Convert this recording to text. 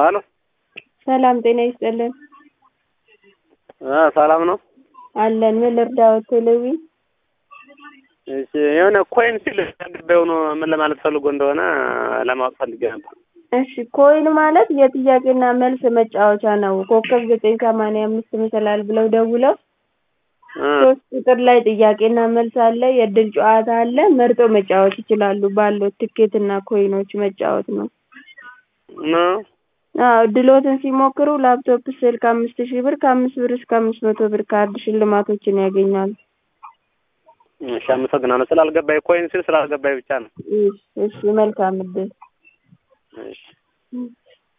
ሀሎ ሰላም ጤና ይስጥልን። አ ሰላም ነው። አለን ምን ልርዳዎት? ቴሌዊ እሺ የሆነ ኮይን ሲል ገባው ነው ምን ለማለት ፈልጎ እንደሆነ ለማወቅ ፈልጌ ነበር። እሺ ኮይን ማለት የጥያቄና መልስ መጫወቻ ነው። ኮከብ ዘጠኝ ሰማንያ አምስት መሰላል ብለው ደውለው እ ሶስት ቁጥር ላይ ጥያቄና መልስ አለ፣ የእድል ጨዋታ አለ። መርጦ መጫወት ይችላሉ። ባለው ትኬትና ኮይኖች መጫወት ነው። ነው አዎ እድሎትን ሲሞክሩ ላፕቶፕ፣ ስልክ አምስት ሺህ ብር ከአምስት ብር እስከ አምስት መቶ ብር ካርድ ሽልማቶችን ያገኛሉ። እሺ አመሰግናለሁ። ስላልገባኝ ኮይን ሲል ስላልገባኝ ብቻ ነው። እሺ እሺ መልካም እድል። እሺ እም